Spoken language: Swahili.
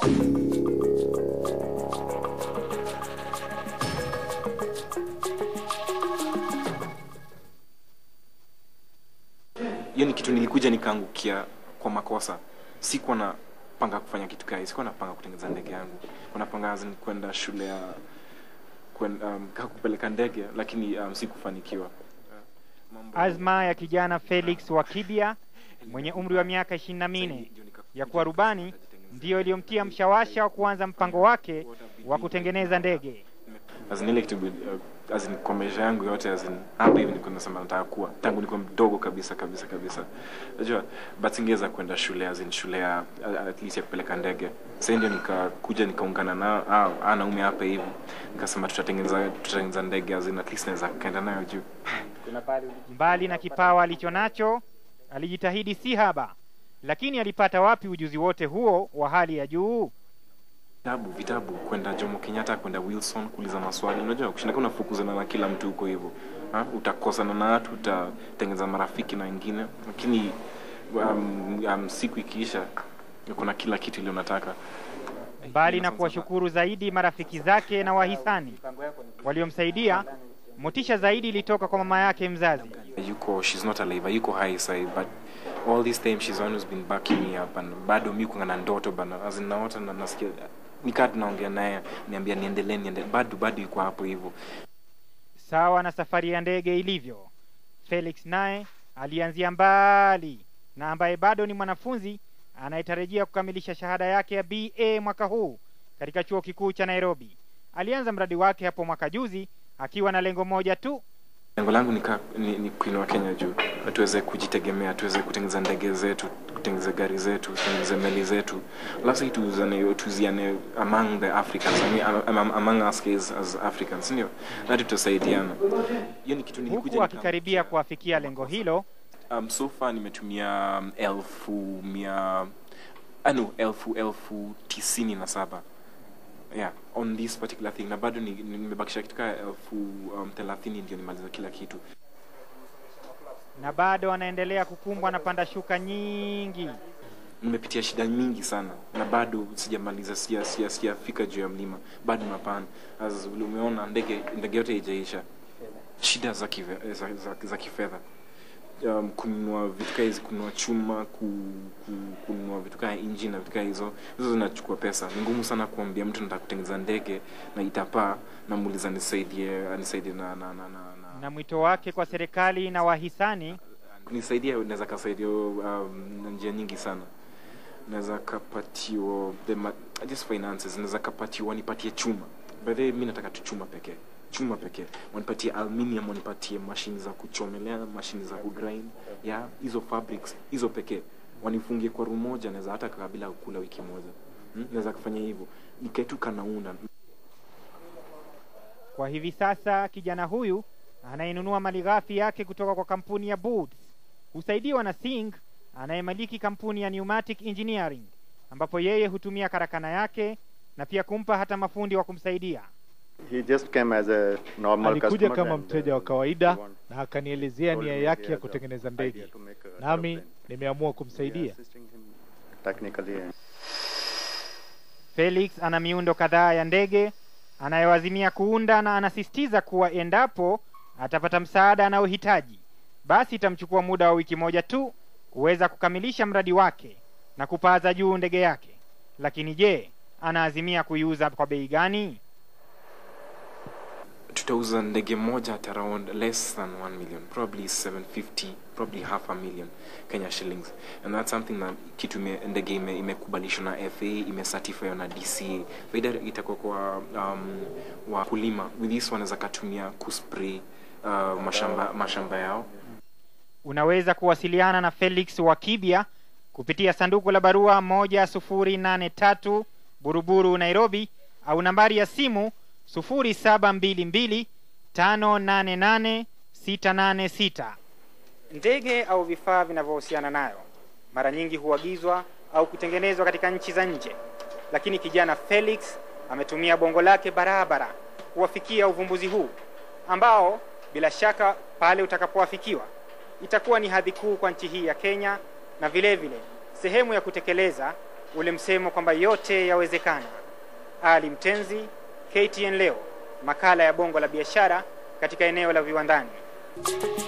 hiyo ni kitu nilikuja nikaangukia kwa makosa sikuwa na panga kufanya kitu kai sikuwa napanga kutengeneza ndege yangu Nilikuwa napanga as in kwenda shule ya kwenda, um, ka kupeleka ndege lakini um, sikufanikiwa Mambo- Azma ya kijana Felix Wakibia mwenye umri wa miaka ishirini na minne ya kuwa rubani ndiyo iliyomtia mshawasha wa kuanza mpango wake wa kutengeneza ndege. As in ile kitu uh, as in kwa maisha yangu yote as in hapa hivi niko nasema nataka kuwa tangu niko mdogo kabisa kabisa kabisa unajua but singeweza kwenda shule as in shule ya uh, at least ya kupeleka ndege sasa ndio nikakuja nikaungana na ah, ah, naume hapa hivi nikasema tutatengeneza tutatengeneza ndege as in at least naweza kaenda nayo juu Mbali na kipawa alicho nacho, alijitahidi si haba, lakini alipata wapi ujuzi wote huo wa hali ya juu? vitabu vitabu kwenda Jomo Kenyatta kwenda Wilson kuuliza maswali unajua kushinda kama unafukuzana na kila mtu huko hivyo ha? utakosana na watu utatengeneza marafiki na wengine lakini um, um, siku ikiisha kuna kila kitu ile unataka Mbali na kuwashukuru zaidi marafiki zake na wahisani waliomsaidia, motisha zaidi ilitoka kwa mama yake mzazi. yuko she's not alive yuko hai sahi but all this time she's always been backing me up and bado mi kuanga na ndoto bana as in naota na nasikia nikaa tunaongea naye niambia niendelee niende bado bado yuko hapo hivyo Sawa na safari ya ndege ilivyo, Felix naye alianzia mbali na ambaye bado ni mwanafunzi anayetarajia kukamilisha shahada yake ya BA mwaka huu katika chuo kikuu cha Nairobi. Alianza mradi wake hapo mwaka juzi akiwa na lengo moja tu, lengo langu ni, ka- ni, ni kuinua kenya juu tuweze kujitegemea tuweze kutengeneza ndege zetu kutengeneza gari zetu kutengeneza meli zetu alafu sisi tuuzane tuziane among the africans I mean, am- am- among us as, as africans ndio na tutasaidiana hiyo ni kitu nilikuja huku akikaribia kuafikia lengo hilo. um, so far nimetumia um, elfu mia ah, no, elfu elfu tisini na saba yeah on this particular thing na bado ni- ni- nimebakisha kitu kaa elfu um, thelathini ndio nimaliza kila kitu na bado anaendelea kukumbwa na panda shuka nyingi. nimepitia shida mingi sana na bado sijamaliza sija- sija- sijafika juu ya mlima bado napana as vile umeona ndege ndege yote haijaisha shida za, kive, za, za, za kifedha um, kununua vitu kaa hizi kununua chuma ku, ku, kununua vitu kaa injini na vitu kaa hizo hizo zinachukua pesa ni ngumu sana kuambia mtu nataka kutengeneza ndege na itapaa namuuliza nisaidie anisaidie na, na, na, na, na Na mwito wake kwa serikali na wahisani kunisaidia naweza kasaidia um, na njia nyingi sana naweza kapatiwa the ma- just finances naweza kapatiwa wanipatie chuma by the way mi nataka tu chuma pekee chuma pekee wanipatie aluminium wanipatie mashini za kuchomelea mashini za kugrind ya hizo fabrics hizo pekee wanifungie kwa room moja naweza hata kabila kula wiki moja hmm? naweza kufanya hivyo nikaetu kanaunda Kwa hivi sasa kijana huyu anayenunua malighafi yake kutoka kwa kampuni ya Boots husaidiwa na Singh anayemiliki kampuni ya Pneumatic Engineering ambapo yeye hutumia karakana yake na pia kumpa hata mafundi wa kumsaidia. He just came as a normal Alikuja customer kama and, mteja wa uh, kawaida he want- na akanielezea told nia me he yake has ya a kutengeneza idea ndege, to make a nami aeroplane. nimeamua We are kumsaidia. assisting him technically and Felix ana miundo kadhaa ya ndege anayowazimia kuunda na anasisitiza kuwa endapo atapata msaada anaohitaji, basi itamchukua muda wa wiki moja tu kuweza kukamilisha mradi wake na kupaaza juu ndege yake. Lakini je, anaazimia kuiuza kwa bei gani? tutauza ndege moja at around less than 1 million probably 750 probably half a million kenya shillings and that's something that kitu ime, ndege ime- imekubalishwa na fa imecertify na dca faida itakuwa kwa um, wakulima with this wanaweza katumia kuspray uh, mashamba, mashamba yao Unaweza kuwasiliana na Felix Wakibia kupitia sanduku la barua moja sufuri nane tatu Buruburu, Nairobi, au nambari ya simu sufuri saba mbili mbili tano nane nane sita nane sita. Ndege au vifaa vinavyohusiana nayo mara nyingi huagizwa au kutengenezwa katika nchi za nje, lakini kijana Felix ametumia bongo lake barabara kuwafikia uvumbuzi huu ambao bila shaka pale utakapoafikiwa itakuwa ni hadhi kuu kwa nchi hii ya Kenya na vile vile sehemu ya kutekeleza ule msemo kwamba yote yawezekana. Ali Mtenzi, KTN leo, makala ya bongo la biashara katika eneo la viwandani.